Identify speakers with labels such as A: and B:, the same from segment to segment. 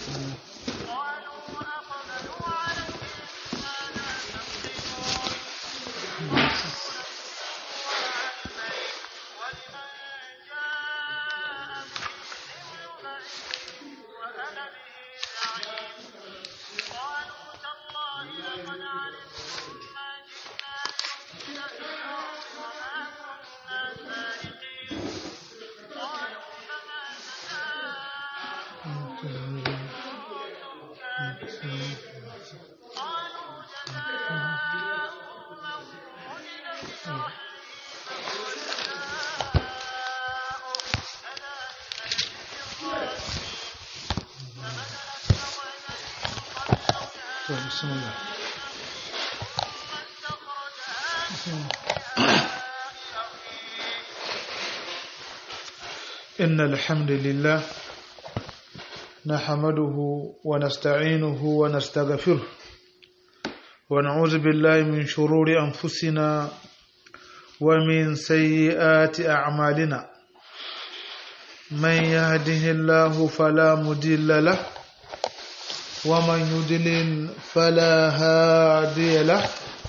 A: بسم الله إن الحمد لله نحمده ونستعينه ونستغفره ونعوذ بالله من شرور أنفسنا ومن سيئات أعمالنا من يهده الله فلا مضل له ومن يضلل فلا هادي له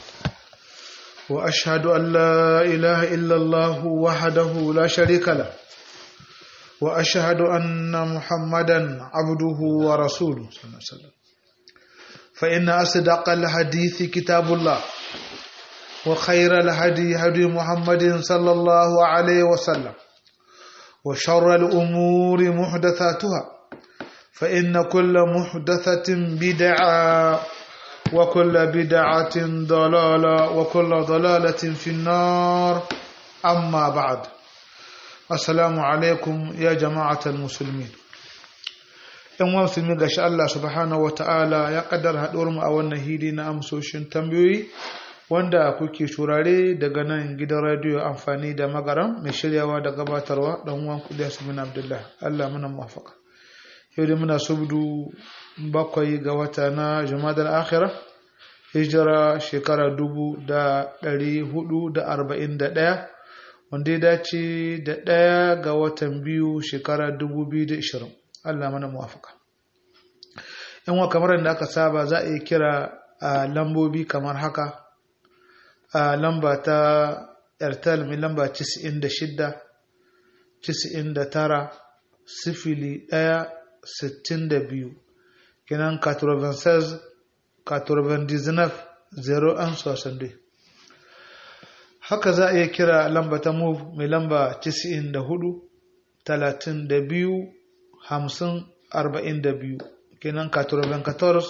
A: واشهد ان لا اله الا الله وحده لا شريك له واشهد ان محمدا عبده ورسوله صلى الله عليه وسلم فان اصدق الحديث كتاب الله وخير الهدي هدي محمد صلى الله عليه وسلم وشر الامور محدثاتها فإن كل محدثة بدعة وكل بدعة ضلالة وكل ضلالة في النار أما بعد السلام عليكم يا جماعة المسلمين ‘yan wa musulmi gashi Allah subhanahu wa ta'ala ya kaddar haɗuwar mu a wannan hili na amsoshin tambayoyi wanda kuke shurare daga nan gidan radiyo amfani da magaram mai shiryawa da gabatarwa ɗan uwan kudi bin Abdullah Allah muna mafaka. yau da muna subdu bakwai ga wata na jumadar akhira hijira shekara dubu da ɗari hudu da arba'in da ɗaya wanda ya dace da ɗaya ga watan biyu shekara dubu biyu da ishirin allah mana muwafaka yan wa kamar da aka saba za a yi kira a lambobi kamar haka a lamba ta airtel mai lamba 96 99 sifili ɗaya sittin da biyu kenan 96 99 01 62 haka za a iya kira lamba ta move mai lamba 94 32 50 42 kenan 94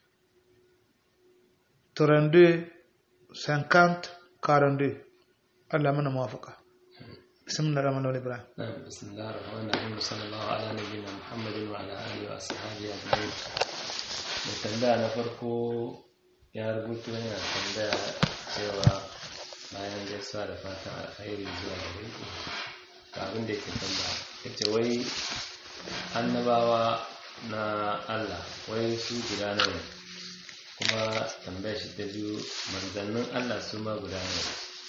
A: 32 50 42 Allah mana mawafaka بسم الله الرحمن الرحيم ابراهيم
B: بسم الله الرحمن الرحيم صلى الله على نبينا محمد وعلى اله واصحابه اجمعين mai tambaya na farko ya rubuto yana tambaya cewa bayan gaisuwa da fatan alkhairi zuwa gare ku ga abin da yake tambaya yace wai annabawa na Allah wai su guda nawa kuma tambaya shi ta biyu manzannin Allah su ma guda nawa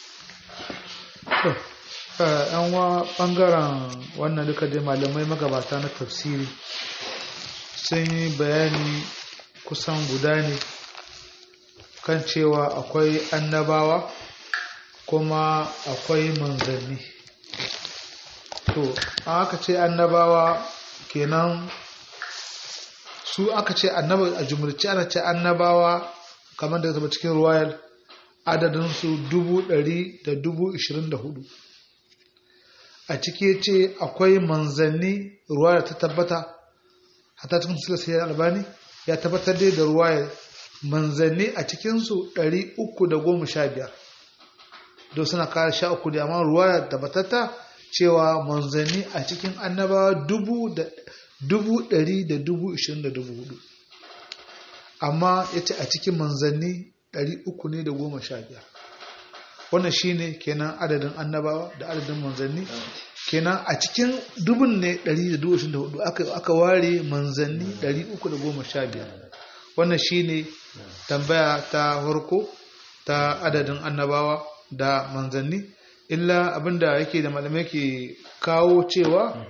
A: yan wa bangaren wannan duka dai malamai magabata na tafsiri sun yi bayani kusan guda ne kan cewa akwai annabawa kuma akwai manzanni to an aka ce annabawa kenan su aka ce annaba a jumurci ana ce annabawa kamar da zama cikin royal adadinsu dubu ɗari da dubu ishirin da hudu a ciki ce akwai manzanni ruwa da ta tabbata hata cikin silasiyar albani ya tabbatar dai da ruwa manzanni a cikinsu 315 don suna kare sha uku da amma ruwa da tabbatata cewa manzanni a cikin annabawa dubu ɗari da dubu ishirin da dubu hudu amma ya ce a cikin manzanni ɗari uku ne da goma sha biyar wannan shine kenan adadin annabawa da adadin manzanni kenan a cikin dubun ne 124 aka aka ware manzanni 315 wannan shine tambaya ta farko ta adadin annabawa da manzanni illa abinda yake da malamai ke kawo cewa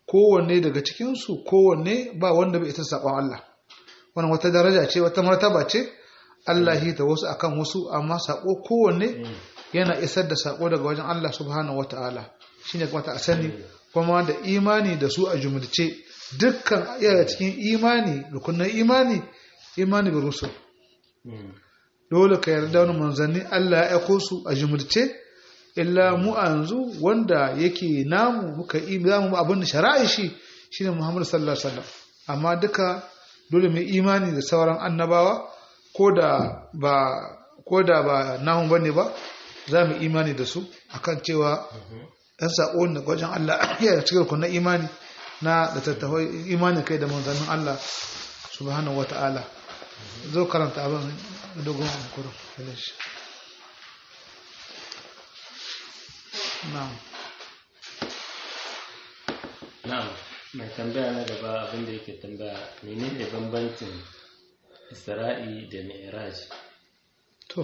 A: kowanne daga cikinsu kowanne ba wanda bai ita saƙon Allah wannan wata daraja ce wata martaba ce Allah hita wasu akan wasu amma saƙo kowanne yana isar da saƙo daga wajen Allah subhanahu wata'ala shine kuma ta sani kuma da imani da su a jumulce dukkan iya cikin imani rukunin imani imani bi rusul dole ka yarda wani manzanni Allah ya aiko su a jumulce illa mu a yanzu wanda yake namu muka yi zamu abin da shari'a shi shine Muhammad sallallahu alaihi wasallam amma duka dole mu imani da sauran annabawa ko da ba ko da ba namu bane ba za mu imani da su akan cewa ɗan saƙo da gwajin Allah ya da cikin kunna imani na da tattawai imani kai da manzannin Allah subhanahu wata'ala zo karanta abin dogon kurin finish na'am
B: na'am mai tambaya na gaba abinda yake tambaya menene bambancin isra'i da mi'raj
A: to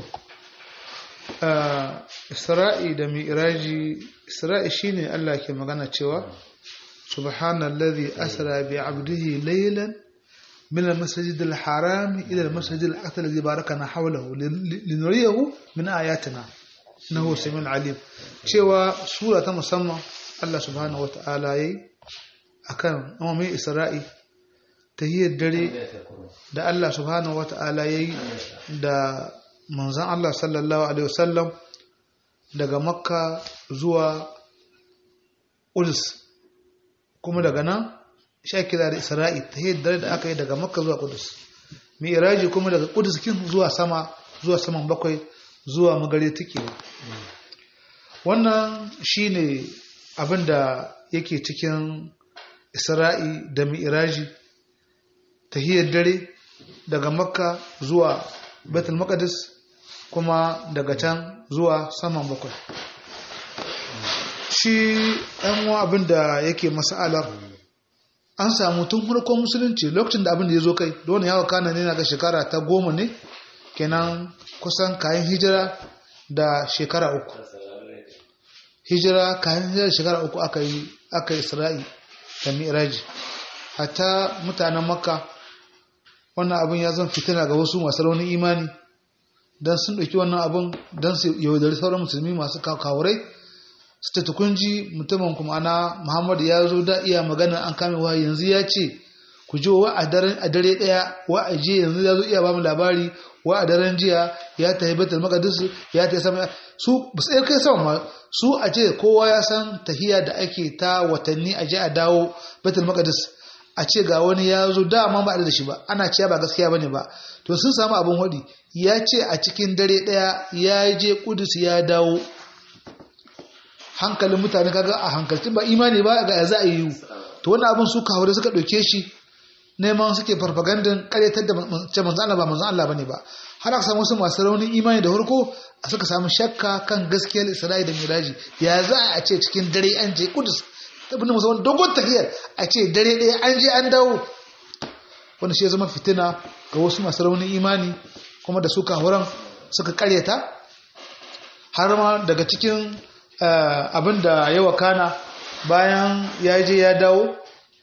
A: isra'i da mi'raji isra'i shine Allah ke magana cewa subhanallazi asra bi 'abdihi laylan من المسجد الحرام إلى المسجد الأقصى الذي باركنا حوله لنريه من آياتنا إنه سميع عليم cewa sura ta musamman Allah subhanahu wa ta'ala yayi akan umarmin Isra'i tahiyyar dare da Allah subhanahu wa ta'ala yayi da manzon Allah sallallahu alaihi wasallam daga Makka zuwa Quds kuma daga nan sha kira da isra'i ta dare da aka yi daga makka zuwa kudus mi'raji kuma daga kudus kin zuwa sama zuwa saman bakwai zuwa magare tikewa wannan shine abin da yake cikin isra'i da mi'raji tahiyar dare daga makka zuwa betul maqdis kuma daga can zuwa saman bakwai shi ɗan abin da yake mas'alar an samu tun farkon musulunci lokacin da abin da ya zo kai don yawa kana ne na ga shekara ta goma ne kenan kusan kayan hijira da shekara uku hijira kayan hijira da shekara uku aka yi aka yi isra'i da mi'raji hatta mutanen makka wannan abin ya zan fitina ga wasu masu raunin imani don sun ɗauki wannan abin don su yaudari sauran musulmi masu kawurai su ta tukunji mutumin kuma ana muhammadu ya zo da iya magana an kame wa yanzu ya ce ku ji wa a dare ɗaya wa a je yanzu ya zo iya ba mu labari wa a daren jiya ya tafi betul maqdis ya tafi sama su ba su kai sama ma su a ce kowa ya san tahiya da ake ta watanni a je a dawo betul maqdis a ce ga wani ya zo dama ba da shi ba ana cewa ba gaskiya bane ba to sun samu abin hudi ya ce a cikin dare ɗaya ya je kudus ya dawo hankalin mutane kaga a hankalcin ba imani ba ga za a yi to wannan abin su kawo suka ɗauke shi neman suke farfagandun karyatar da ce manzo Allah ba manzo Allah bane ba har aka samu wasu masu raunin imani da farko a suka samu shakka kan gaskiyar Isra'i da Miraji ya za a ce cikin dare an je Kudus tabbin musamman dogon tafiyar a ce dare ɗaya an je an dawo wanda shi ya zama fitina ga wasu masu raunin imani kuma da suka horon suka karyata har ma daga cikin abin da ya wakana bayan ya je ya dawo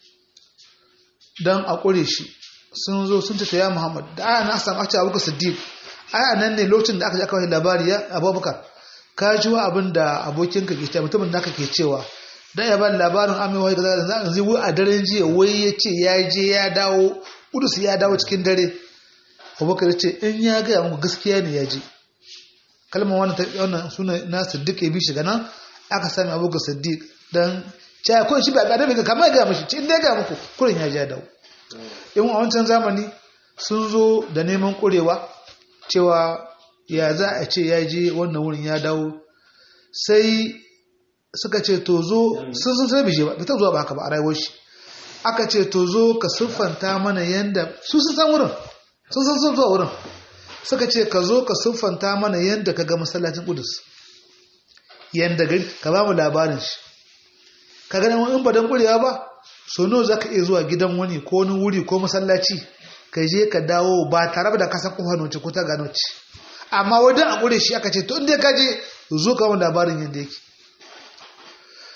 A: don a ƙure shi sun zo sun ta ya muhammad da aya na samu ake abubakar siddiq aya nan ne lokacin da aka ji aka wani labari ya abubakar ka ji wa abin da abokinka ke cewa mutumin da aka ke cewa dan ya bani labarin amewa da zai zai zai wai a daren jiya wai ya ce ya je ya dawo kudus ya dawo cikin dare abubakar ya ce in ya gaya muku gaskiya ne ya je kalmar wannan wannan suna na siddiq ya bi shi ganan aka sami abubakar siddiq dan cewa ko shi ba ga da kamar ga mishi ce in dai ga muku kurin ya je ya dawo in a wancan zamani sun zo da neman kurewa cewa ya za a ce ya je wannan wurin ya dawo sai suka ce to zo sun sun sai bishe ba bai ta zuwa ba haka ba a rayuwar shi aka ce to zo ka siffanta mana yanda su sun san wurin sun san sun zuwa wurin suka ce ka zo ka siffanta mana yanda ka ga masallacin kudus yanda gari ka ba mu labarin shi ka gani in ba dan kurewa ba so nawa zaka iya zuwa gidan wani ko wani wuri ko masallaci ka je ka dawo ba tare da ka san kofar noce ko ta gano ce amma wajen a kure shi aka ce to inda ka je zo ka mu labarin yanda yake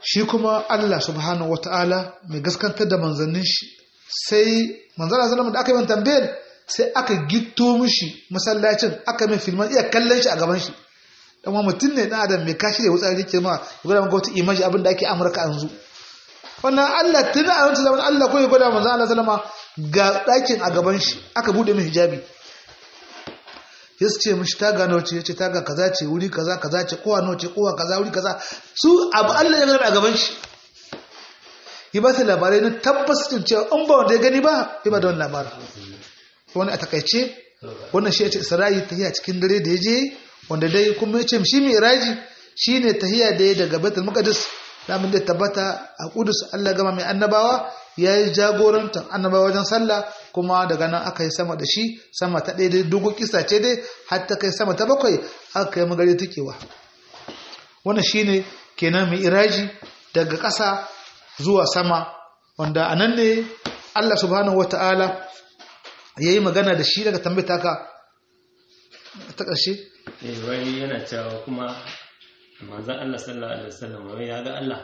A: shi kuma Allah subhanahu wataala mai gaskantar da manzannin shi sai manzana sallama da aka yi man tambayar sai aka gitto mishi masallacin aka mai filman iya kallon shi a gaban shi dan wani mutum ne dan adam mai kashi da wutsari ke ma ya gwada maka wata imaji abin da ake amurka yanzu wannan Allah tun a wancan zaman Allah ko ya gwada manzo Allah sallama ga ɗakin a gaban shi aka bude mai hijabi ya ce mishi ta gano ce ya ce ta ga kaza ce wuri kaza kaza ce kowa nawa ce kowa kaza wuri kaza su abu Allah ya gani a gaban shi ya ba su labarai na tabbacin cewa in ba wanda ya gani ba ya ba da wani labarin wani a takaice wannan shi ya ce isra'i ta a cikin dare da ya je wanda dai kuma ya ce shi mai iraji shi ne tahiya da ya daga betul maqdis lamun da tabbata a kudus Allah gama mai annabawa ya yi jagorantar annabawa wajen sallah kuma daga nan aka yi sama da shi sama ta ɗaya dai dogon kisa ce dai har ta kai sama ta bakwai aka yi magari tukewa wannan shine kenan mai iraji daga ƙasa zuwa sama wanda a nan ne Allah subhanahu wata'ala ya yi magana da shi daga tambata ka ta ƙarshe
B: wai yana cewa kuma manzan Allah sallallahu alaihi wasallam wai ya ga Allah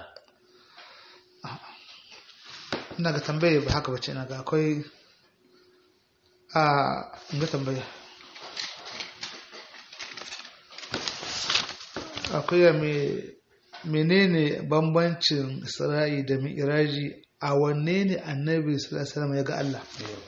A: ina ga tambaye ba haka bace ina ga akwai a ga tambaye akwai ya me menene bambancin isra'i da mi'raji a wanne ne annabi sallallahu alaihi wasallam ya ga Allah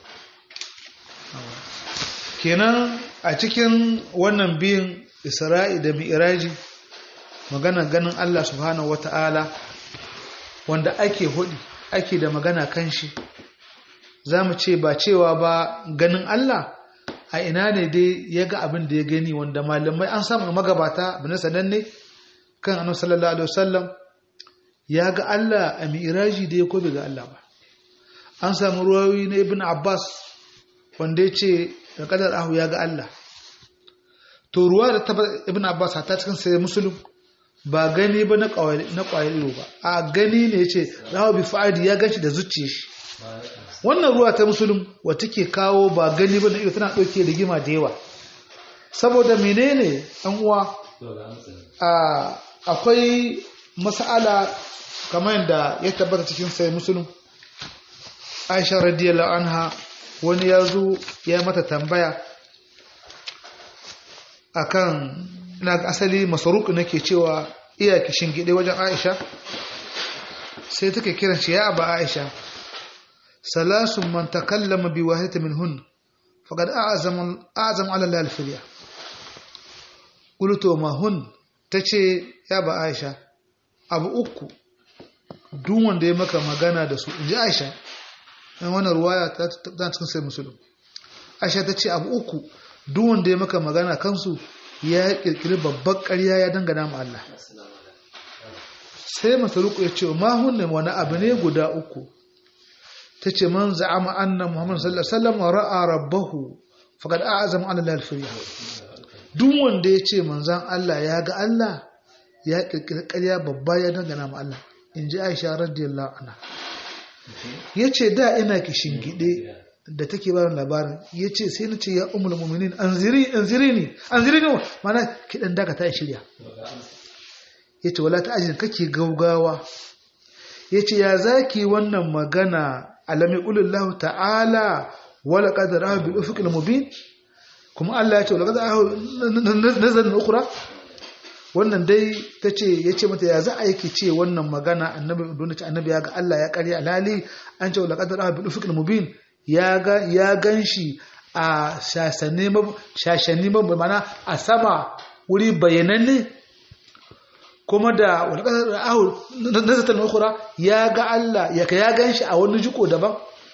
A: kenan a cikin wannan biyun isra'i da mi'raji magana ganin Allah subhanahu wata'ala wanda ake hudi ake da magana kan shi za mu ce ba cewa ba ganin Allah a ina ne dai ya ga abin da ya gani wanda malamai an samu magabata bin sananne kan annabi sallallahu alaihi wasallam ya ga Allah a mi'raji da ya ko bai ga Allah ba an samu ruwayoyi na ibn Abbas wanda ya ce da kadar ahu ya ga Allah to ruwa da ta ibn Abbas ta cikin sai musulun ba gani ba na ƙwayar ido ba a gani ne ce rawa bi fa'adi ya gashi da zuciya shi wannan ruwa ta musulun wata ke kawo ba gani ba na ido tana ɗauke da gima da yawa saboda menene an uwa akwai mas'ala kamar yadda ya tabbata cikin sai musulun aisha radiyallahu anha wani ya zo ya mata tambaya akan na asali masaruku nake cewa iya kishin gide wajen Aisha sai take kiran shi ya aba Aisha salasun man takallama bi wahidati minhun faqad a'zam a'zam ala Allah al-firya qultu ma hun tace ya ba Aisha abu uku duk wanda ya maka magana da su inji Aisha dan wannan ruwaya ta ta cikin sai musulun Aisha tace abu uku duk wanda ya maka magana kansu ya kirkiri babbar ƙarya ya dangana ma Allah sai masaruku ya ce ma hunne wani abu ne guda uku ta ce man za'ama anna muhammad sallallahu alaihi wasallam ra'a rabbahu faqad a'azama ala al-firya duk wanda ya ce manzan Allah ya ga Allah ya kirkiri ƙarya babba ya dangana ma Allah in ji Aisha radiyallahu anha yace da ina kishin gide da take ba labarin ya ce sai na ce ya umar mumminin an ziri ne an ziri ne mana kiɗan daga ta shirya ya ce wala ta ajin kake gaugawa ya ce ya zaki wannan magana alami ƙulullahu ta'ala wala ƙadar ahu bi ufiƙil mubin kuma Allah ya ce wala ƙadar ahu nazarin ukura wannan dai ta ce ya ce mata ya za a yake ce wannan magana annabi don ce annabi ya ga Allah ya ƙarya alhali an ce wala ƙadar ahu bi ufiƙil mubin ya gan shi a shashanni mana a sama wuri bayananne kuma da wani ƙasar ahu na zata nukura ya ga Allah ya ka ya gan shi a wani jiko daban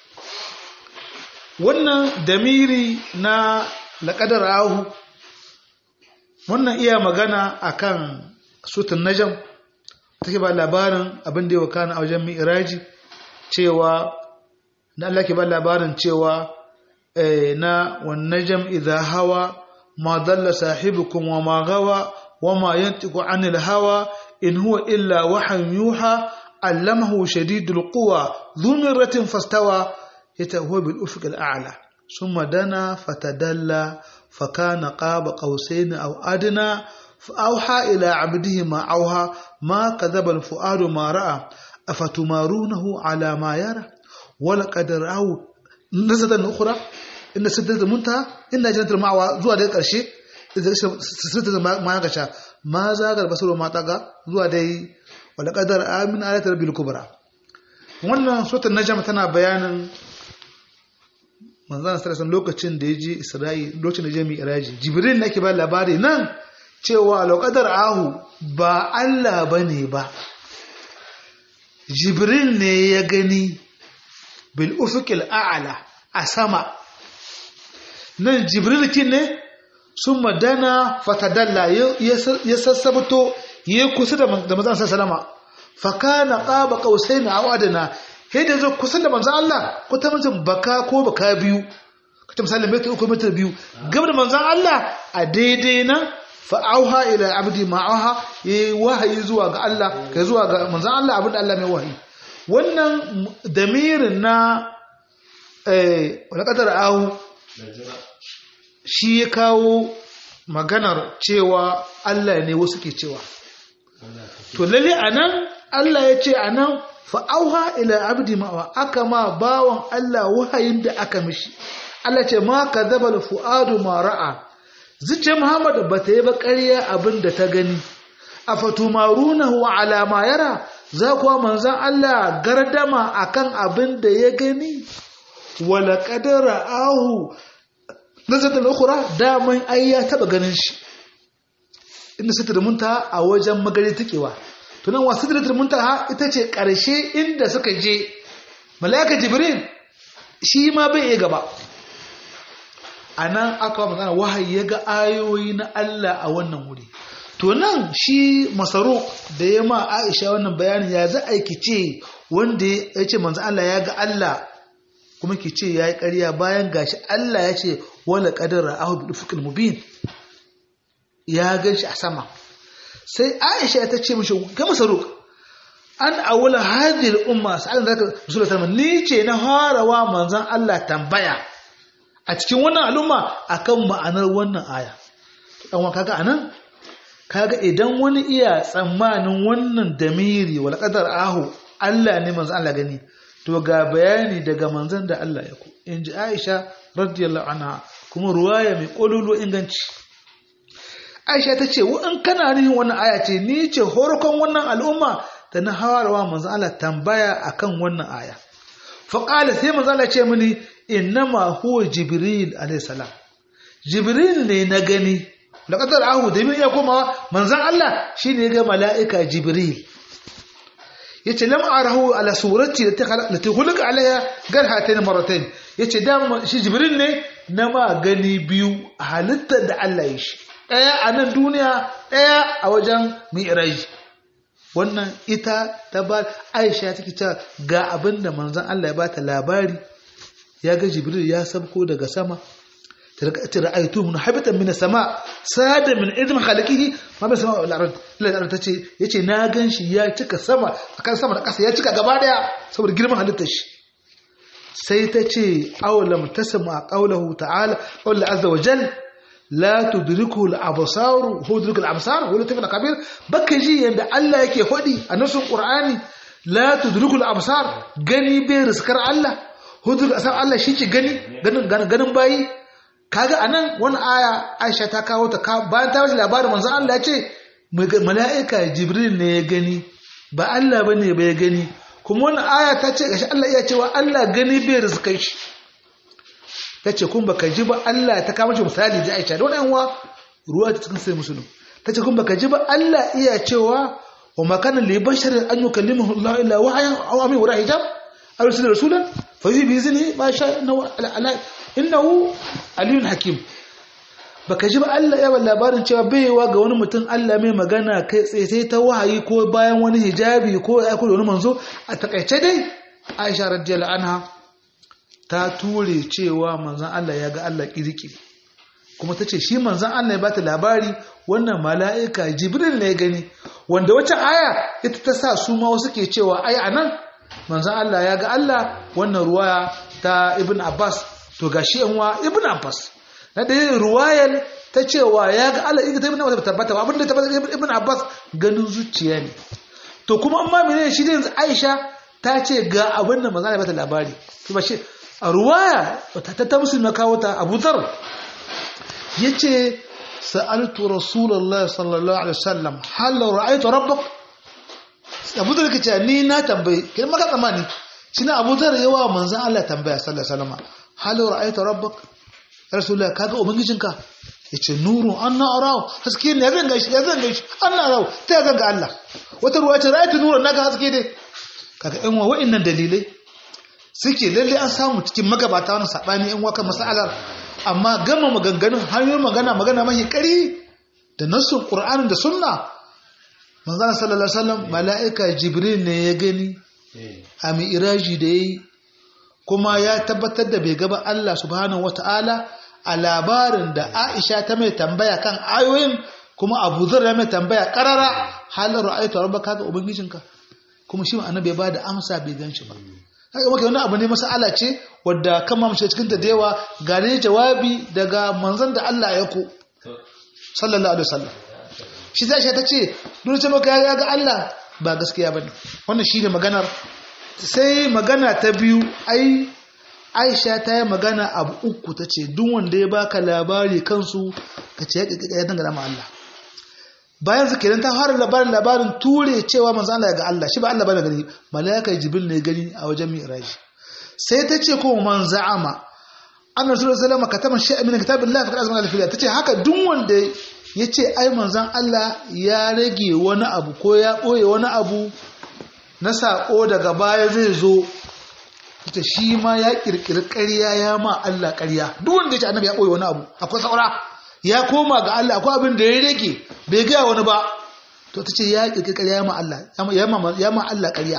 A: wannan damiri na laƙadar ahu wannan iya magana akan sutun najam take ba labarin abin da ya wakana a wajen mi'iraji cewa da Allah ke ba labarin cewa na wannan jam'i idha hawa ma dalla sahibukum wa ma gawa wa ma yantiqu anil hawa in huwa illa wahyan yuha allamahu shadidul quwa dhu mirratin fastawa yatahuwa bil ufuq al a'la thumma dana fatadalla fakana qaba qausain aw adna فأوحى إلى عبده ما أوحى ما كذب الفؤاد ما رأى أفتمارونه على ما يرى ولقد رأوا نزلة أخرى إن سدرة المنتهى إن جنة المأوى زوا ده قرشي سدرة ما يغشى ما زاغ البصر وما طغى زوا ده ولقد رأى من آيات ربي الكبرى wannan suratul najm tana bayanin manzon sallallahu lokacin da ya je Isra'i lokacin da ya je Mi'raji Jibril nake ba labari nan cewa loƙadar ahu ba Allah ba ne ba jibril ne ya gani bil ufukil a'ala a sama nan jibril kin ne sun madana fatadalla ya sassabato ya kusa da mazan salama fakana ƙaba ƙausai na awadana yadda zo kusa da manzan Allah ko ta mutum baka ko baka biyu ta misali metar uku metar biyu gaba da manzan Allah a daidai nan fa'auha ila abdi ma'auha yayi wahayi zuwa ga Allah kai zuwa ga manzon Allah abin da Allah mai wahayi wannan damirin na eh wala qadar ahu shi ya kawo maganar cewa Allah ne wasu ke cewa to lalle anan Allah ya ce anan fa'auha ila abdi ma'auha aka ma bawan Allah wahayin da aka mishi Allah ce ma kadhaba al-fuadu ma ra'a zuciyar Muhammad ba ta yi ba ƙarya abin da ta gani a fatumarunahu ala ma yara za kuwa manzan Allah gardama akan abin da ya gani wala qadara ahu nazarta al-ukhra daman ai ya taba ganin shi inda sitar munta a wajen magari takewa to nan wasu sitar munta ita ce ƙarshe inda suka je mala'ika jibril shi ma bai iya gaba a nan aka magana wahayi ya ga ayoyi na Allah a wannan wuri to nan shi masaro da ya ma aisha wannan bayanin ya za a ce wanda ya ce manzo Allah ya ga Allah kuma ki ce ya yi ƙarya bayan gashi Allah ya ce wala qadara ahu bi dufukil mubin ya gan shi a sama sai aisha ta ce mishi ga masaro an awula hadhihi al-umma sa'an zaka rasulullahi ni ce na farawa manzon Allah tambaya a cikin wannan al'umma akan ma'anar wannan aya dan kaga anan kaga idan wani iya tsammanin wannan damiri wal qadar ahu Allah ne manzon Allah gani to ga bayani daga manzon da Allah ya ku inji Aisha radiyallahu anha kuma ruwaya mai kololo inganci Aisha ta ce wa in kana nihin wannan aya ce ni ce horkon wannan al'umma da na hawarwa manzon Allah tambaya akan wannan aya fa qala sai manzon Allah ce mini innama huwa jibril alayhi salam jibril ne na gani laqadar ahu da ya komawa manzon Allah shine ya ga malaika jibril yace lam arahu ala surati lati khulqa alaiha garhatayn marratayn yace da shi jibril ne na ma gani biyu a halittar da Allah ya shi daya a nan duniya daya a wajen mi'raj wannan ita ta ba Aisha take cewa ga abinda manzon Allah ya bata labari ya ga jibril ya sabko daga sama ta ra'aytu min habitan min sama sada min idm khaliqihi ma bi sama wal ard Allah ta ce yace na ganshi ya cika sama akan sama da ƙasa ya cika gaba daya saboda girman halittar shi sai ta ce awalam tasma qawluhu ta'ala qawlu azza wa jal la tudriku al absar hu tudriku al absar wa latif al kabir baka ji yanda Allah yake hodi a nasun qur'ani la tudriku al absar gani bai riskar Allah hudu a san Allah shi ce gani ganin bayi kaga anan wani aya Aisha ta kawo ta bayan ta bashi labarin manzon Allah ya ce mala'ika Jibril ne ya gani ba Allah bane ba ya gani kuma wani aya ta ce gashi Allah iya cewa Allah gani bai rizkai shi ta ce kun baka ji ba Allah ta kawo misali da Aisha don yan ruwa ta cikin sai musulun ta ce kun baka ji ba Allah iya cewa wa makana li basharin an yukallimahu Allah illa wahayan aw amin wara hijab أرسل رسولا فيه بإذنه ما شاء إنه, إنه علي حكيم baka ji ba Allah ya labarin cewa baiwa ga wani mutum Allah mai magana kai tsaye sai ta wahayi ko bayan wani hijabi ko ya da wani manzo a takaice dai Aisha radiyallahu anha ta ture cewa manzon Allah ya ga Allah kirki kuma ta ce shi manzon Allah ya bata labari wannan mala'ika Jibril ne ya gani wanda wacce aya ita ta sa su ma wasu ke cewa ai anan manzan Allah ya ga Allah wannan ruwaya ta Ibn Abbas to gashi yanwa Ibn Abbas na da yin ruwayar ta cewa ya ga Allah ita ta ibn Abbas tabbata ba abinda tabbata ibn Abbas ganin zuciya ne to kuma amma menene shi yanzu Aisha ta ce ga abin da manzo ya bata labari kuma shi a ruwaya ta ta musulma kawo ta Abu Dharr yace sa'altu Rasulullah sallallahu alaihi wasallam hal ra'aytu rabbak Abu Dharr kace ni na tambaye kin maka tsammani shine Abu Dharr yawa manzon Allah tambaya sallallahu alaihi wasallam hal ra'aytu rabbak Rasulullah kaga ubangijinka yace nuru anna arahu haske ne zan gaishe ya zan gaishe anna arahu ta zan ga Allah wata ruwa ce ra'aytu nuran naga haske dai kaga ɗan wa wa'annan dalilai suke lalle an samu cikin magabata wani sabani ɗan wakan masalar amma gama maganganun hanyoyin magana magana mahi ƙari da nassun qur'anin da sunna manzon sallallahu alaihi wasallam mala'ika jibril ne ya gani a mi'raji da yayi kuma ya tabbatar da bai gaba Allah subhanahu wata'ala a labarin da Aisha ta mai tambaya kan ayoyin kuma Abu Dharr ya mai tambaya karara halin ra'aytu rabbaka ga ubangijinka kuma shi annabi bai bada amsa bai ganshi ba haka maka wani abu ne masala ce wadda kan ma mace cikin ta da yawa gane jawabi daga manzon da Allah ya ko sallallahu alaihi wasallam shi zai ta ce dole ce maka ya ga Allah ba gaskiya bane wannan shine maganar sai magana ta biyu ai aisha ta yi magana abu uku ta ce duk wanda ya baka labari kansu ka ce ya dangana ma Allah bayan su kenan ta fara labarin labarin ture cewa manzo Allah ya ga Allah shi ba Allah bane gani malaika jibril ne gani a wajen mi'raj sai ta ce ko man za'ama anna rasulullahi sallallahu alaihi wasallam katama shay'an min kitabillah fa azman al-filiya tace haka duk wanda yace ai manzon Allah ya rage wani abu ko ya boye wani abu na saƙo daga baya zai zo ita shi ma ya ƙirƙiri ƙarya ya ma Allah ƙarya duk wanda ya ce annabi ya ɓoye wani abu akwai saura ya koma ga Allah akwai abin da ya rage bai gaya wani ba to ta ce ya ƙirƙiri ƙarya ya ma Allah ya ma Allah ƙarya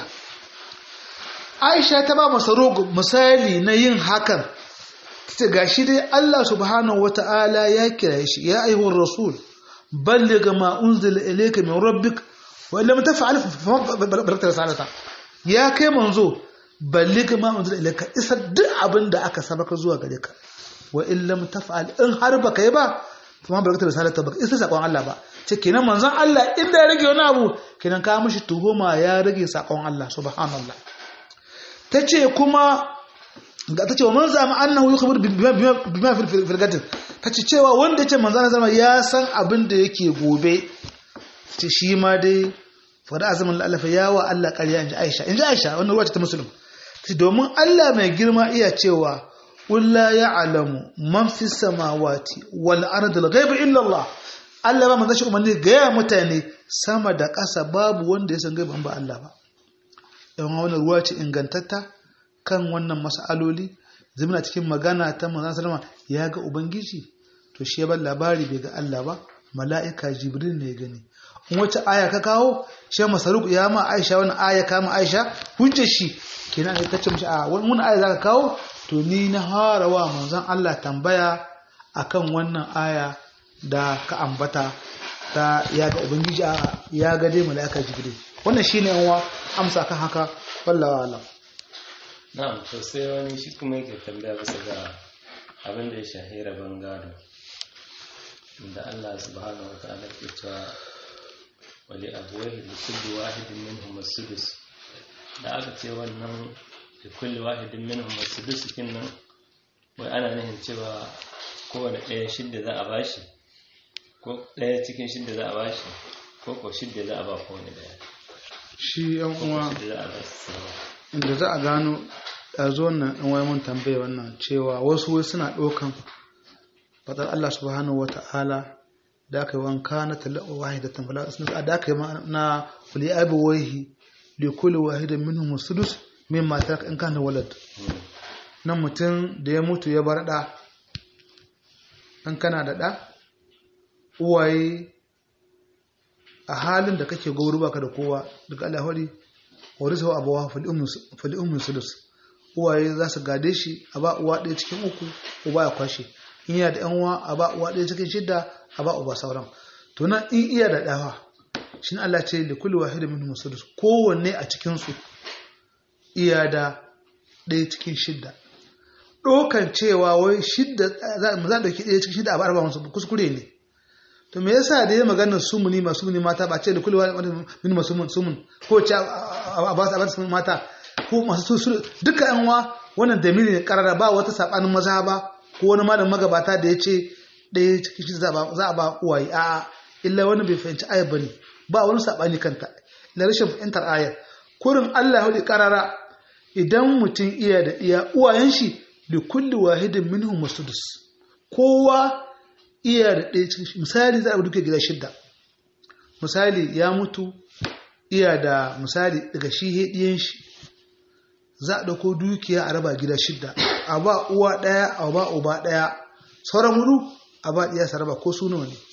A: Aisha ta ba masa rogo misali na yin hakan ta ce ga shi dai Allah subhanahu wata'ala ya kira shi ya ayyuhar rasul balligh ma unzila ilayka min rabbik wa lam taf'al fa barakta risalata ya kai manzo balligh ma unzila ilayka isar duk abin da aka sabaka zuwa gare ka wa in lam taf'al in har baka yi ba fa ma barakta risalata baka isar sakon Allah ba ce kenan manzon Allah inda ya rage wani abu kenan ka mishi tuhuma ya rage sakon Allah subhanallah tace kuma ga tace wa man zama annahu yukhbir bima fil gadin tace cewa wanda yace manzon Allah ya san abin da yake gobe ce shi ma dai fada azumin lalafa ya wa Allah ƙarya in ji Aisha in ji Aisha wannan ruwa ce ta musulun domin Allah mai girma iya cewa ƙulla ya alamu man fi samawati wal ardil ghaibi illa Allah Allah ba manzo shi umarni ga ya mutane sama da ƙasa babu wanda ya san gaibi ba Allah ba yan wannan ruwa ce ingantatta kan wannan mas'aloli zumuna cikin magana ta manzon sallama ya ga ubangiji to shi ya bar labari bai ga Allah ba mala'ika jibril ne ya gani wace aya ka kawo shi masaruk ya ma aisha wani aya kama aisha hujjar shi kenan ne ta ce mishi a wani aya zaka kawo to ni na harawa manzon Allah tambaya akan wannan aya da ka ambata ta ya ga ubangiji a ya ga dai malaika jibril wannan shine yanwa amsa kan haka wallahi alam
B: na'am to sai wani shi kuma yake tambaya bisa ga abin da ya shahira bangado da Allah subhanahu wa ta'ala ke cewa wali abuwahi da kulli wahidin minhum as-sudus da aka ce wannan da kulli wahidin minhum as-sudus kin nan wai ana nufin cewa kowane ɗaya shidda za a bashi ko ɗaya cikin shidda za a bashi ko ko shidda za a ba kowane ɗaya
A: shi yan uwa
B: shidda za a ba su
A: inda za a gano ɗazo wannan ɗan wai mun tambaye wannan cewa wasu wai suna ɗaukan fadar Allah subhanahu wata'ala da aka yi wanka na tala'u wahidatan fala asnus da aka yi na wali abi waihi li kulli wahidin minhum sudus mimma taraka in kana walad nan mutum da ya mutu ya bar da dan kana da da uwaye a halin da kake gauru baka da kowa daga Allah hori warisa abawa fali ummu sudus uwaye za su gade shi a ba uwa ɗaya cikin uku uba ya kwashe in yana da yan uwa a ba uwa ɗaya cikin shidda a ba uba sauran to nan in iya da ɗawa shi ne Allah ce da kulli wahidin minhum sudus kowanne a cikin su iya da ɗaya cikin shidda ɗaukan cewa wai shidda za mu za ɗauki ɗaya cikin shidda a arba musu kuskure ne to me yasa da ya maganar sumuni masu muni mata ba ce da kullu wani mini masu sumun ko ce a ba su a ba su mata ko masu su duka yan wa wannan dalili ne karara ba wata sabanin maza ba ko wani malamin magabata da ya ce ɗaya cikin shidda za a ba uwaye a'a illa wani bai fahimci ayar bane ba wani sabani kanta na rashin fahimtar ayar kurin Allah ya hudu karara idan mutum iya da iya uwayen shi da kulli wahidin minhum masudus kowa iya da ɗaya cikin misali za a duka gida shidda misali ya mutu iya da misali daga shi hediyen shi za a ɗauko dukiya a raba gida shidda a ba uwa ɗaya a ba uba ɗaya sauran hudu a ba ɗiya sa raba ko su nawa ne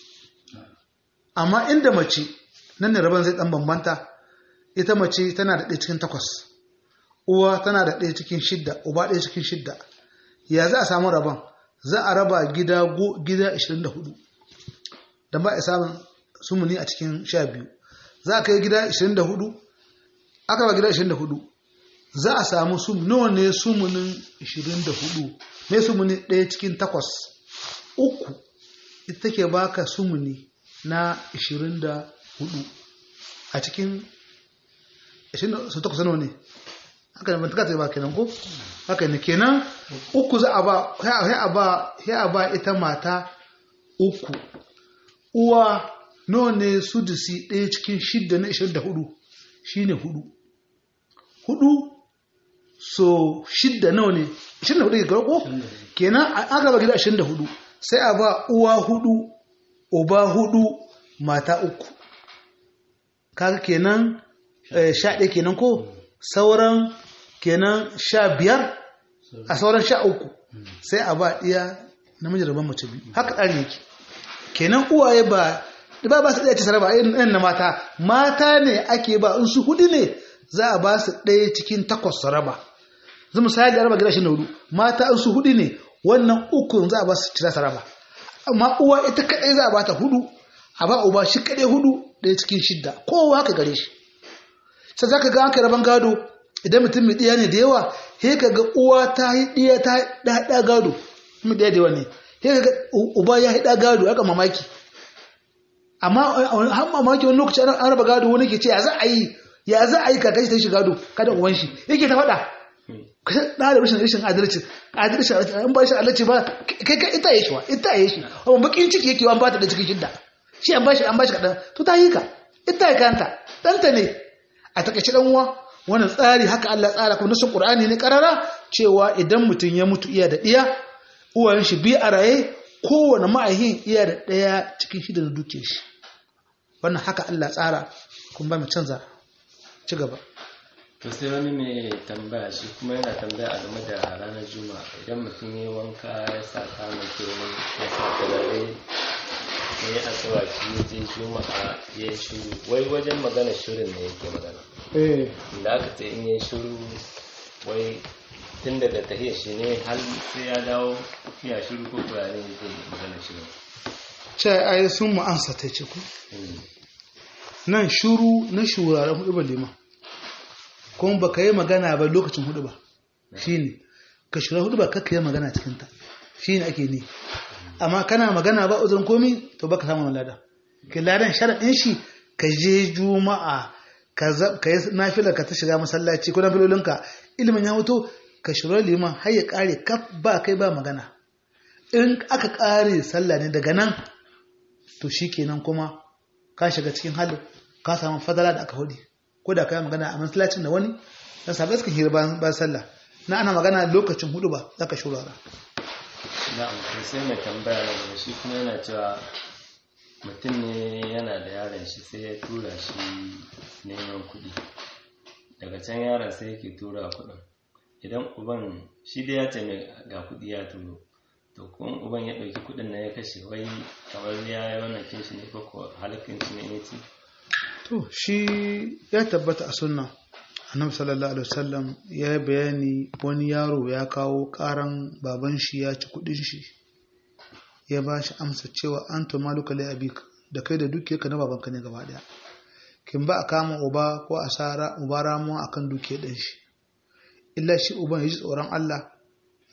A: amma inda mace nan ne rabon zai ɗan bambanta ita mace tana da ɗaya cikin takwas uwa tana da ɗaya cikin shidda uba ɗaya cikin shidda ya za a samu rabon za a raba gida gida 24 don ba a samun sumuni a cikin sha biyu za a kai gida 24 aka ba gida 24 za a samu sum nawa ne sumunin 24 mai sumuni ɗaya cikin takwas uku ita take baka sumuni na 24 a cikin 28 nawa ne haka ne mantaka ta ba kenan ko haka ne kenan uku za a ba sai a ba sai a ba ita mata uku uwa nawa ne sudusi ɗaya cikin shidda na 24 shine hudu hudu so shidda nawa ne 24 ke ko kenan aka ba gida 24 sai a ba uwa hudu uba hudu mata uku kaga kenan sha ɗaya kenan ko sauran kenan sha biyar a sauran sha uku sai a ba iya namiji rabon mace biyu haka ɗari yake kenan uwaye ba ba ba su ɗaya ce saraba irin na mata mata ne ake ba in su hudu ne za a ba su ɗaya cikin takwas saraba zai misali araba gida shi na hudu mata in su hudu ne wannan uku za a ba su cira saraba amma uwa ita kaɗai za a ba ta hudu a ba uba shi kaɗai hudu ɗaya cikin shidda kowa haka gare shi sai za ka ga aka raban gado idan mutum mai ɗiya ne da yawa he ka ga uwa ta yi ɗiya ta ɗaɗa gado mai ɗiya da yawa ne he ka ga uba ya yi ɗa gado aka mamaki amma har mamaki wani lokaci an raba gado wani ke ce ya za a yi ya za a yi kakashi ta shi gado kada uwan shi yake ta faɗa ka da da rashin rashin adalci adalci an ba shi adalci ba kai kai ita yashi wa ita yashi amma bakin ciki yake an ba ta da cikin shidda shi an ba shi an ba shi kadan to ta yi ka ita ya kanta danta ne a takaice dan uwa wannan tsari haka Allah tsara kuma nasu Qur'ani ne karara cewa idan mutum ya mutu iya da diya uwayen shi bi a raye kowane ma'ahin iya da daya cikin shida da duke shi wannan haka Allah tsara kuma ba mu canza ci gaba
B: to sai wani mai tambaya shi kuma yana tambaya a game da ranar juma'a idan mutum ya wanka ya sa kamun kenan ya sa turare ya yi asawaki ya je juma'a ya yi shuru wai wajen magana shirin ne yake magana da aka ce in yi shuru wai tun daga tahiyar shi ne har sai ya dawo ya shuru ko kuwa ne yake magana shirin
A: ce ai sun mu ansa ta ce ku nan shuru na shuraren hudu ba liman kuma baka yi magana ba lokacin hudu ba shine ka shura hudu ba kakka yi magana cikin ta shine ake ne amma kana magana ba uzurin komi to baka samu lada ke ladan sharadin shi ka je juma'a ka yi nafila ka ta shiga masallaci ko nafilolinka ilimin ya mutu ka shura liman har ya kare kaf ba kai ba magana in aka kare sallah ne daga nan to shikenan kuma ka shiga cikin halin ka samu fadala da aka hudu ko da kai magana a masallacin da wani dan sabai suka hira bayan sallah na ana magana lokacin hudu ba zaka shurara
B: na'am to sai mai tambaya na gaba shi kuma yana cewa mutum ne yana da yaron shi sai ya tura shi neman kuɗi daga can yaron sai yake tura kuɗin idan uban shi dai ya ce mai ga kuɗi ya turo to kuma uban ya ɗauki kuɗin na ya kashe wai kamar ya yi wannan kinshi ne ko ko halakin shi ne ya ce
A: to shi ya tabbata a sunna annabi sallallahu alaihi wasallam ya yi bayani wani yaro ya kawo karan baban shi ya ci kudin shi ya ba shi amsa cewa an to maluka lai abik da kai da dukiyar ka na babanka ne gaba daya kin ba a kama uba ko asara uba ramuwa akan dukiyar ɗan shi illa shi uban ya ji tsoron Allah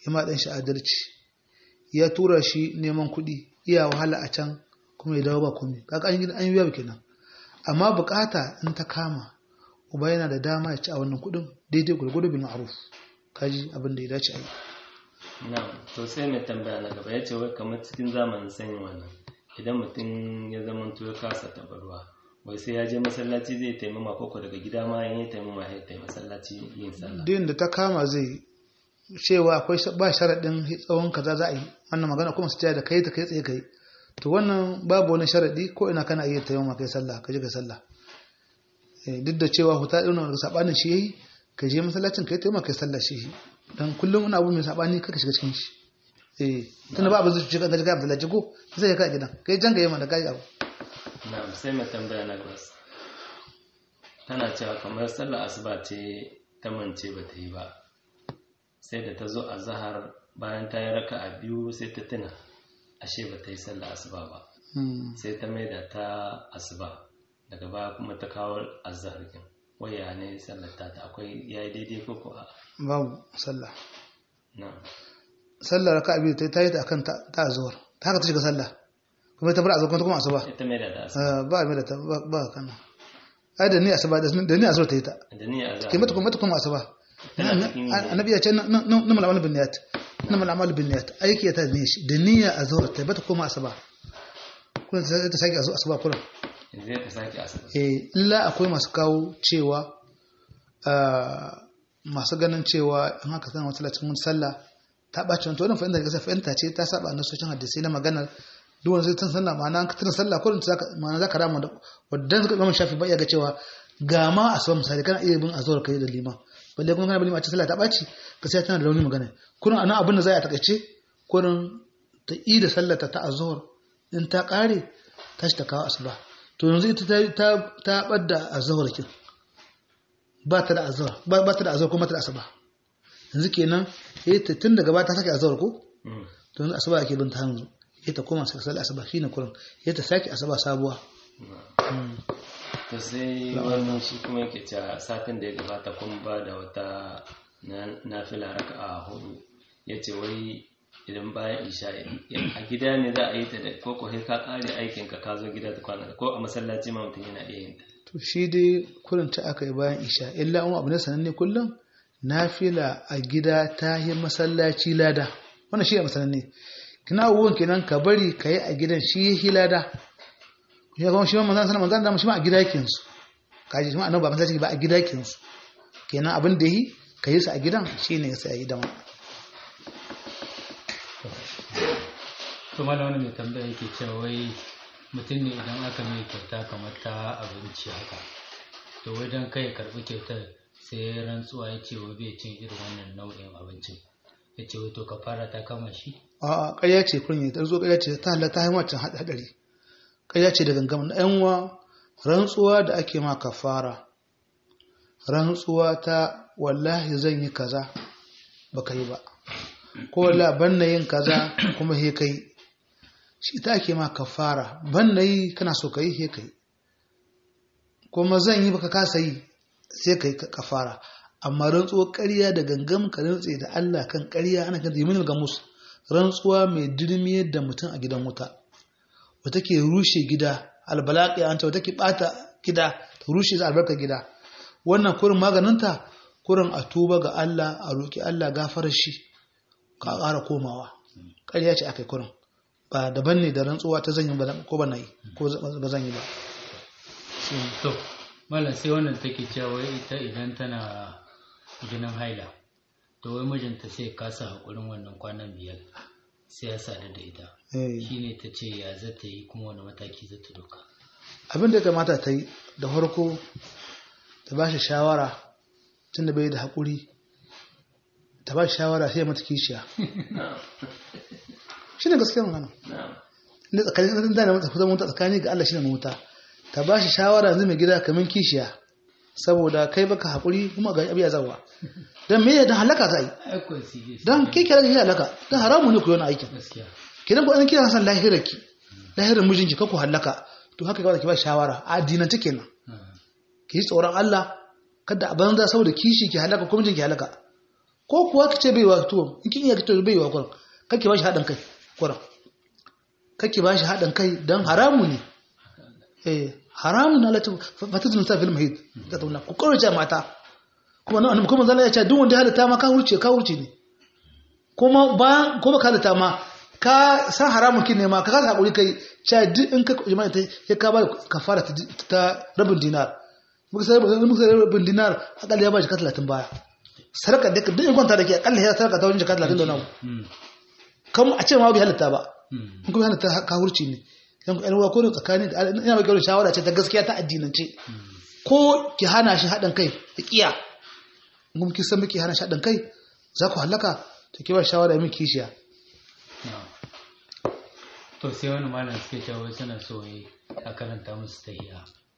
A: ya ma ɗan shi adalci ya tura shi neman kuɗi iya wahala a can kuma ya dawo ba komai kaga an yi an yi yawa kenan amma bukata in ta kama uba yana da dama ya ci a wannan kuɗin daidai gurgudu bin ma'ruf kaji abin da ya dace a yi
B: na'am to sai mai tambaya na gaba ya ce wai kamar cikin zamanin sanyi wannan idan mutum ya zama ya kasa tabarwa wai sai ya je masallaci zai taimama koko daga gida ma in ya taimama ya taimama masallaci yin sallah
A: din da ta kama zai cewa akwai ba sharaɗin tsawon kaza za a yi wannan magana kuma su ce da kai ta kai tsaye kai to wannan babu wani sharaɗi ko ina kana iya taimama kai sallah ka je kai sallah duk da cewa huta ɗin wani saɓanin shi yayi ka je masallacin kai taimama kai sallah shi dan kullum wani abu mai saɓani kaka shiga cikin shi eh tunda ba abin zai shiga ga ga masallaci ko zai ka gidan kai jan ga yamma da kai abu
B: na'am sai mai tambaya na gaba tana cewa kamar sallar asuba ce ta mance ba ta yi ba sai da ta zo a zahar bayan ta yi raka a biyu sai ta tuna ashe ba ta yi sallar asuba ba sai ta maida ta asuba daga baya kuma ta kawo azhar kin waya ne sallar ta akwai yayi daidai ko ko a
A: babu sallah
B: na'am
A: sallar raka biyu ta yi ta akan ta azhar ta haka ta shiga sallah kuma ta bar azhar kuma asuba
B: ita maida da asuba
A: ba mai da ta ba kana ai da ni asuba da ni azhar ta yi ta
B: da ni azhar
A: ke mata kuma mata kuma asuba annabi ya ce na mal bin niyat na mal amal bin niyat aiki ta ne shi da niyya azhar ta bata koma asuba kuma ta sake asuba kullum
B: zai ta sake asuba
A: eh illa akwai masu kawo cewa masu ganin cewa in haka san wata latin sallah ta ɓaci wani wannan fahimta ga fahimta ce ta saba na socin hadisi na maganar duk wani zai tun sallah ma'ana an tuna sallah ko ma'ana za ka rama da wadda suka gama shafi ba iya ga cewa ga ma asuba misali kana iya bin azhar kai da liman balle kuma kana bin a ce sallah ta ɓaci ka sai tana da rauni magana kurin anan abin da za a takaice kurin ta yi da sallah ta azhar in ta ƙare ta shi ta kawo asuba to yanzu ita ta ta ɓadda azhar kin ba ta da azhar ba ta da azhar kuma ta da asuba yanzu kenan eh ta tun daga ba ta sake azhar ko to yanzu asuba ake bin ta hanzu eh ta koma sai sallar asuba shine kurin eh ta sake asuba sabuwa
B: to sai wannan shi kuma yake cewa satin da ya gabata kun ba da wata nafila raka'a hudu yace wai idan bayan isha a gida ne za a yi ta da ko ko ka kare aikin ka ka zo gida ta kwana ko a masallaci ma mutum yana iya yin ta
A: to shi dai kurin ta aka yi bayan isha illa um abu ne sananne kullum nafila a gida ta yi masallaci lada wannan shi ne masananne kina abubuwan kenan ka bari ka yi a gidan shi yi lada ya kuma shi manzan sanar manzan dama shi ma a gida yake su kaji shi ma annabi ba masallaci ba a gida yake su kenan abin da yi ka yi su a gidan shi ne ya sa yi dama
C: to malam wani mai tambaya yake cewa wai mutum ne idan aka mai kyauta kamar ta abinci haka to wai don kai karɓi kyautar sai rantsuwa ya ce wa bai cin irin wannan nau'in abincin ya ce wai to ka fara ta kama shi
A: a ƙarya ce kun yi ta zo ƙarya ce ta halatta hanyar wancan haɗari ƙarya ce da gangamin na yanwa rantsuwa da ake ma kafara rantsuwa ta wallahi zan yi kaza baka yi ba ko la ban na yin kaza kuma he kai shi ta ake ma kafara ban na yi kana so ka yi he kai kuma zan yi baka kasa yi sai ka yi kafara amma rantsuwar ƙarya da gangam ka rantse da Allah kan ƙarya ana kan zimin gamus rantsuwa mai dirmiyar da mutum a gidan wuta wata ke rushe gida albalaqi anta wata ke bata gida ta rushe za albarkar gida wannan kurin maganinta kurin a tuba ga Allah a roki Allah gafarar shi ka ƙara komawa ƙarya ce akai kurin ba daban ne da rantsuwa ta zanyi ba ko ba na yi ko ba zan yi ba
C: to malam sai wannan take cewa wai ita idan tana jinin haila to wai mijinta sai kasa haƙurin wannan kwanan biyar sai ya sadu da ita shine ta ce ya za ta yi kuma wani mataki za ta doka
A: abin da ya kamata ta yi da farko ta ba shi shawara tun da bai da haƙuri ta ba shi shawara sai mata kishiya shi ne gaskiyar magana ne tsakanin da na mata tsakani ga Allah shi ne mota ta ba shi shawara yanzu mai gida kamar kishiya saboda kai baka haƙuri kuma ga abiya zawa don me da halaka za a yi don ke kira da halaka don haramu ne ku yi wani aikin kidan ku an kira san lahirarki lahirar mijinki ka ku halaka to haka kawai ki ba shawara a addinance kenan ki yi tsoron Allah kada a banza saboda kishi ki halaka ko mijinki halaka ko kuwa kace bai wa tuwon in kin iya kace bai wa kuran kake ba shi haɗin kai kuran kake ba shi haɗin kai don haramu ne eh haramu na lati fatizun sa fil mahid da tauna ku kaurace mata kuma nan kuma zalla ya ce duk wanda ya halatta ma ka hurce ka hurce ne kuma ba ko ba ka halatta ma ka san haramun kin ne ma ka kasa hakuri kai cha duk in ka jima'i ta ya ka ba kafara ta ta rabin dinar muka sai muka sai rabin dinar akalla ya ba shi ka 30 baya sarka da duk in kwanta da ke akalla ya sarka ta wajen ka 30 da nawa kam a ce ma bai halatta ba in kuma halatta ka hurci ne yan ku ɗanwa ko da tsakani da ina mai gaurin shawara ce ta gaskiya ta addinance ko ki hana shi haɗin kai ya ƙiya kuma ki san miki hana shi haɗin kai za ku halaka ta ki ba shawara min kishiya
C: to sai wani malam suke cewa suna so a karanta musu tahiya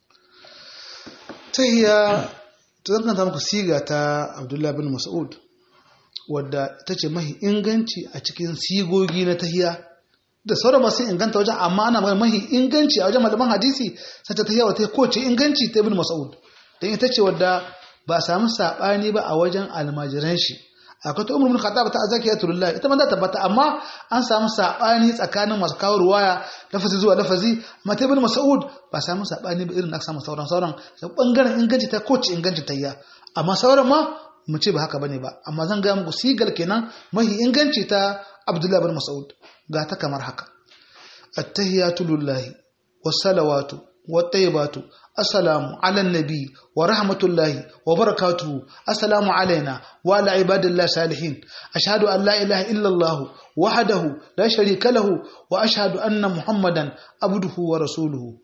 A: tahiya ta zan muku siga ta abdullahi bin mas'ud wadda ta ce mahi inganci a cikin sigogi na tahiya da sauran masu inganta wajen amma ana magana mahi inganci a wajen malaman hadisi sai ta tahiya wata kowace inganci ta ibn mas'ud don ita ce wadda ba a samu saɓani ba a wajen almajiran shi akwai ta umar bin khattab ta azakiya turullah ita ma za ta tabbata amma an samu saɓani tsakanin masu kawo ruwaya lafazi zuwa lafazi amma ta ibn mas'ud ba a samu saɓani ba irin na samu sauran sauran bangaren inganci ta kowace inganci tahiya amma sauran ma mu ce ba haka bane ba amma zan ga muku sigar kenan mahi inganci ta Abdullah bin Mas'ud ga ta kamar haka attahiyatu lillahi wassalawatu wattayyibatu assalamu ala nabi wa rahmatullahi wa barakatuhu assalamu alaina wa ala ibadillahi salihin ashhadu an la ilaha illa Allah wahdahu la sharika lahu wa ashhadu anna muhammadan abduhu wa rasuluhu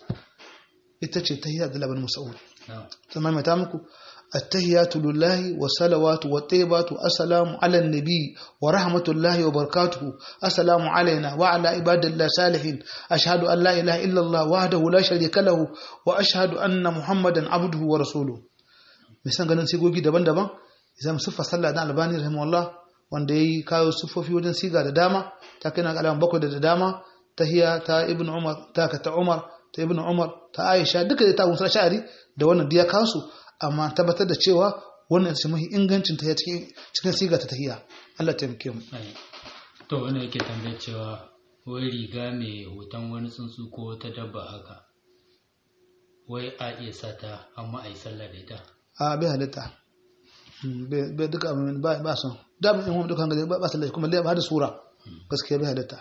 A: ita ce tahiyya Abdullah bin Mas'ud zama mai ta muku التهيات لله والصلوات والطيبات السلام على النبي ورحمة الله وبركاته السلام علينا وعلى عباد الله صالحين أشهد أن لا إله إلا الله وحده لا شريك له وأشهد أن محمدا عبده ورسوله misan ganin sigogi daban-daban idan siffa sallah da albani rahimahullah wanda yayi kawo siffofi wajen siga da dama ta kai na alaman bakwai da dama tahiya ta ibnu umar ta ta umar ta ibnu umar ta aisha duka da ta musa sha'ari da wannan diya kansu amma tabbatar da cewa wannan shi mahi ingancin ta cikin siga ta tahiya Allah ta taimake mu
C: to wani yake tambayar cewa wai riga mai hoton wani tsuntsu ko wata dabba haka wai a iya sata amma a yi sallah da ita
A: a bai halitta bai duka amin ba ba son da mun yi duka hanga ba sallah kuma ba da sura gaskiya bai halitta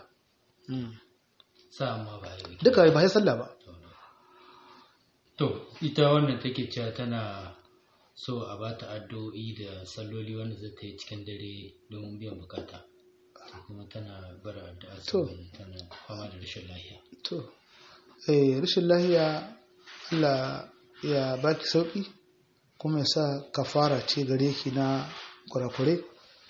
C: sa amma ba yi
A: duka ba ya sallah ba
C: To, ita wannan take cewa tana so a ba ta addu'o'i da salloli wanda zai ta yi cikin dare domin biyan bukata. kuma tana bara addu'a saboda tana fama da rashin lahiya.
A: To, eh, rashin lahiya Allah ya baki sauki kuma ya sa kafara ce gare ki na kurakure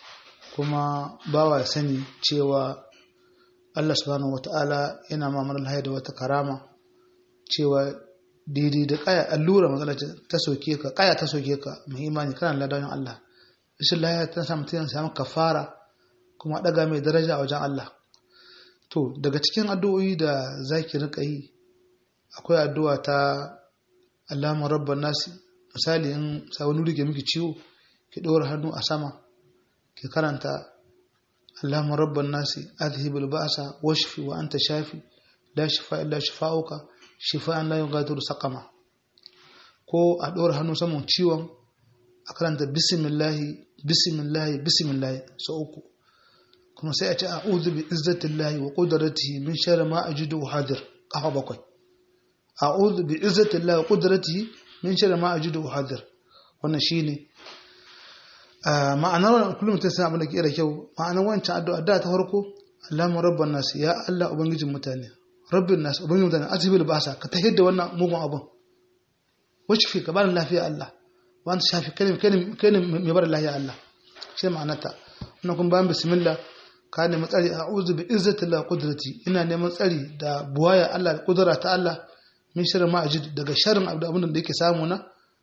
A: kuma bawa ya sani cewa Allah subhanahu wata'ala yana mamarar lahiya da wata karama cewa daidai da kaya allura matsala ta soke ka kaya ta soke ka mai imani kana ladanin Allah rashin lahiya ta samu ta samu kafara kuma daga mai daraja a wajen Allah to daga cikin addu'o'i da zaki rika yi akwai addu'a ta Allahumma rabban nasi misali in sa wani rike miki ciwo ki ɗora hannu a sama ki karanta Allahumma rabban nasi adhibul ba'sa washfi wa anta shafi la shifa illa shifa'uka shifa'an la yughadiru saqama ko a ɗora hannu saman ciwon a karanta bismillahi bismillahi bismillahi sau uku kuma sai a ce a'udhu bi izzatillahi wa qudratihi min sharri ma ajidu hadir kafa bakwai a'udhu bi izzatillahi wa qudratihi min sharri ma ajidu hadir wannan shine ma'anar wannan kullum mutum sai abin da ke da kyau ma'anar wancan addu'a da ta farko Allahumma rabban nas ya Allah ubangijin mutane rabbin nas ubangijin mutane azhibil ba'sa ka tahid da wannan mugun abun wacce ka bani lafiya Allah wanda shafi kai kai mai bar lafiya Allah shi ma'anarta wannan kun bayan bismillah ka nemi tsari a uzu bi izzatillah qudrati ina neman tsari da buwaya Allah da kudura ta Allah min sharri ma ajid daga sharrin abu da abin da yake samu na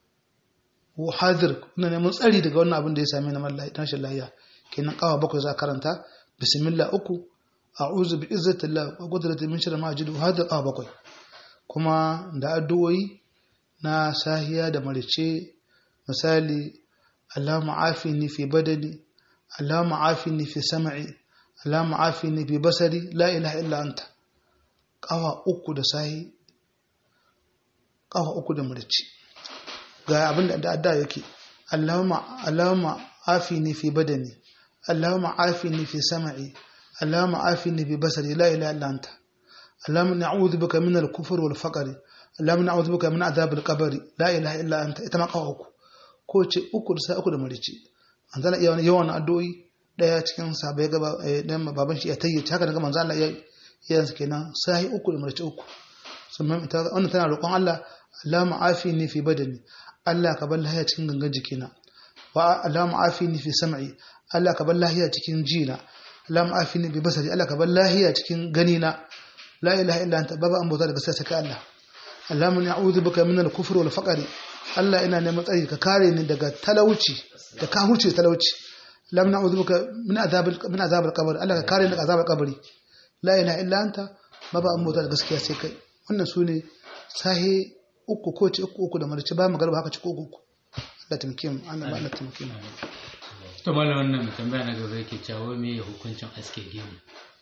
A: wa hadir ina neman tsari daga wannan abin da ya same ni mallahi tashin lahiya kenan kawa bakwai za karanta bismillah uku a'udhu bi izzatillah wa qudrati min sharri ma ajid wa hadir kawa bakwai kuma da addu'o'i na sahiya da marice misali Allahumma afini fi badani Allahumma afini fi sam'i Allahumma afini fi basari la ilaha illa anta kawa uku da sahi kawa uku da murci ga abin da adda yake Allahumma Allahumma afini fi badani Allahumma afini fi sam'i Allahumma afini fi basari la ilaha illa anta Allahumma na'udhu bika min al-kufr wal faqr Allahumma na'udhu bika min adhab al-qabr la ilaha illa anta ita ma kawa uku ko ce uku da sai uku da murci an zana iya yawan addu'o'i daya cikin sahabbai gaba dan baban shi ya tayyace haka daga manzo Allah ya yanzu kenan sai uku da murci uku sannan ita wannan tana roƙon Allah Allahumma afini fi badani Allah ka bar lahiya cikin gangan jikina wa Allahumma afini fi sam'i Allah ka bar lahiya cikin jina Allahumma afini bi basari Allah ka bar lahiya cikin ganina la ilaha illa anta baba an bauta daga sai saka Allah Allahumma na'udhu bika min al-kufri wal faqr Allah ina neman tsari ka kare ni daga talauci da ka huce talauci Allahumma na'udhu bika min azab min azab al-qabr Allah ka kare ni daga azab al-qabri la ilaha illa anta baba an bauta da gaskiya sai kai wannan sune sahi uku ko ce uku uku da marici ba magarba haka ci ko uku Allah taimake mu Allah ba Allah taimake mu
C: to mallam wannan tambaya na gaba yake cewa me hukuncin aske gemu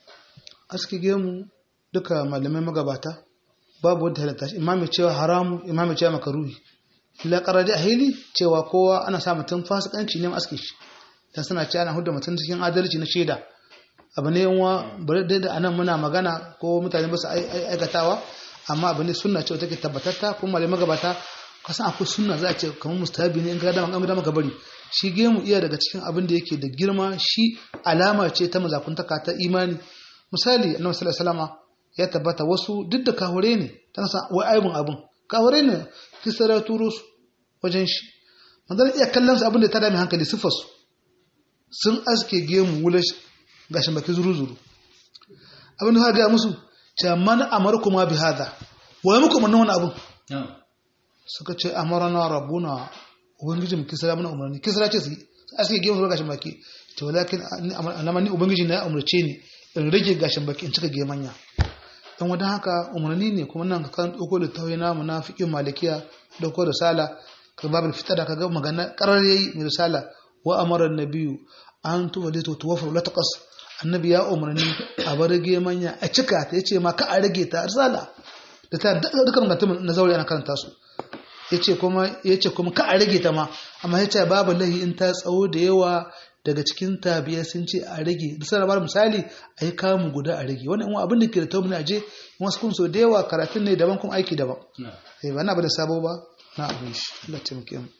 A: aske gemu duka malamai magabata babu wanda halatta shi imami cewa haramu imami cewa makaruhi illa qaradi ahili cewa kowa ana sa mutum fasikanci ne aske shi dan suna cewa ana hudda mutum cikin adalci na shaida abu ne yanwa bari da anan muna magana ko mutane ba su aikatawa amma abu ne sunna ce take tabbatatta kuma malamai magabata kasan akwai sunna za a ce kamar mustahabi ne in ga dama an dama bari shi gemu iya daga cikin abin da yake da girma shi alama ce ta mazakuntaka ta imani misali annabi sallallahu alaihi wasallam ya tabbata wasu duk da kahure ne tana sa wai aibun abun kahure ne kisara turo su wajen shi manzon iya kallon su abin da ta dame hankali sifar su sun aske gemu wulash gashin baki zuru zuru abin da ka ga musu ce man amarkuma bi hada wa muku mun wannan abun suka ce amarana rabbuna ubangiji mu kisra mana umarni kisra ce su aske gemu su gashin baki to walakin ni ubangiji na ya umarce ni in rage gashin baki in cika gemanya don wadda haka umarni ne kuma nan kan ɗauko da tauye namu na fiƙin malikiya ɗauko da sala ka babu fitar da kaga magana ƙarar yayi mai risala wa amara nabiyu an tuwa da to tuwafar la taqas annabi ya umarni a bar gemanya a cika ta yace ma ka a rage ta risala da ta dukkan mutum na zauri ana karanta su yace kuma yace kuma ka a rage ta ma amma yace babu lahi in ta tsawo da yawa daga cikin tabiya sun ce a rage da sana bar misali a yi kamun guda a rage wannan abin da ke da taubin aje wasu kun so da yawa karatun ne daban kuma aiki daban eh ba na ba da sabo ba na abin shi Allah taimake mu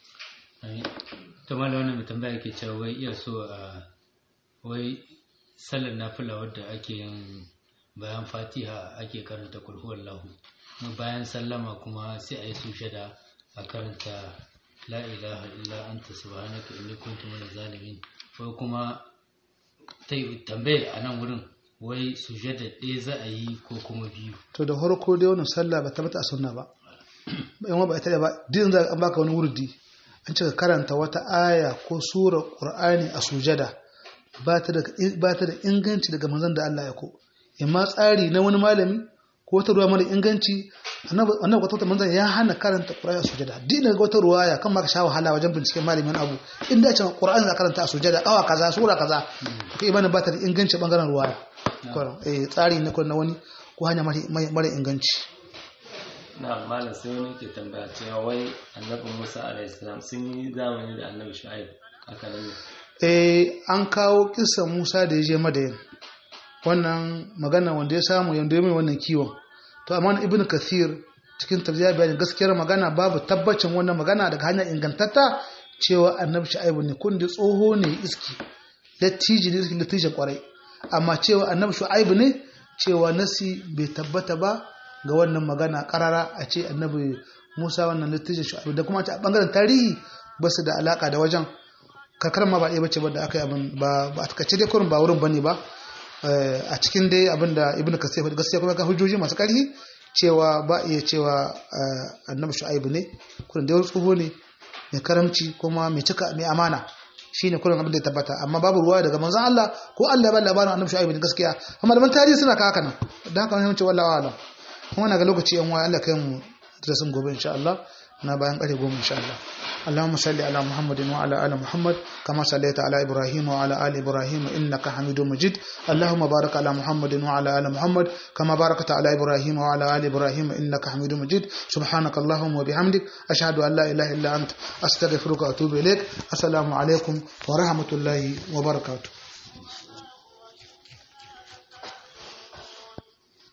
C: to mallam wannan mai tambaya ke cewa wai iya so a wai sallar nafila wadda ake yin bayan fatiha ake karanta kulhu wallahu bayan sallama kuma sai a yi sujada a karanta la ilaha illa anta subhanaka inni kuntu minaz zalimin ko kuma ta yi tambaye a nan wurin wai sujada ɗaya za a yi ko kuma biyu
A: to da farko dai wannan sallah ba tabbata a sunna ba in ba ita ba din za an baka wani wurdi an cika karanta wata aya ko sura qur'ani a sujada ba ta da ba ta da inganci daga manzon da Allah ya ko imma tsari na wani malami ko wata ruwa mara inganci annabi wata manzon ya hana karanta qur'ani a sujada din ga wata ruwaya kan ma ka sha wahala wajen binciken malamin abu inda ya ce qur'ani za karanta a sujada awa kaza sura kaza kai ibana ba ta da inganci bangaren ruwaya eh tsari na na wani ko hanya mara inganci
B: na malam sai wani ke tambaya cewa wai annabi Musa alaihi salam sun yi zamani da annabi Shu'aib haka ne
A: eh an kawo kissan Musa da ya je Madayan wannan magana wanda ya samu yanda ya mai wannan kiwon to amma ibn kathir cikin tafsir bayanin gaskiyar magana babu tabbacin wannan magana daga hanyar ingantatta cewa annabi shu'aibu ne kun da tsoho ne iski lattiji ne iski lattijin kwarai amma cewa annabi shu'aibu ne cewa nasi bai tabbata ba ga wannan magana karara a ce annabi musa wannan lattijin shu'aibu da kuma a bangaren tarihi ba su da alaka da wajen karkar ma ba ɗaya bace ba da aka yi abin ba a takaice dai kurin ba wurin bane ba a cikin dai abin da ibnu kasir faɗi gaskiya kuma kan hujjoji masu ƙarfi cewa ba iya cewa annabi shu'aibu ne kurin dai tsoho ne mai karamci kuma mai cika mai amana shine kurin abin da ya tabbata amma babu ruwa daga manzon Allah ko Allah ya ba labarin annabi shu'aibu ne gaskiya amma malaman tarihi suna ka haka nan dan haka mun ce wallahi alam kuma na ga lokaci yan waya Allah kai mu da sun gobe insha Allah na bayan ƙarfe goma insha Allah اللهم صل على محمد وعلى ال محمد كما صليت على ابراهيم وعلى ال ابراهيم انك حميد مجيد اللهم بارك على محمد وعلى ال محمد كما باركت على ابراهيم وعلى ال ابراهيم انك حميد مجيد سبحانك اللهم وبحمدك اشهد ان لا اله الا انت استغفرك واتوب اليك السلام عليكم ورحمه الله وبركاته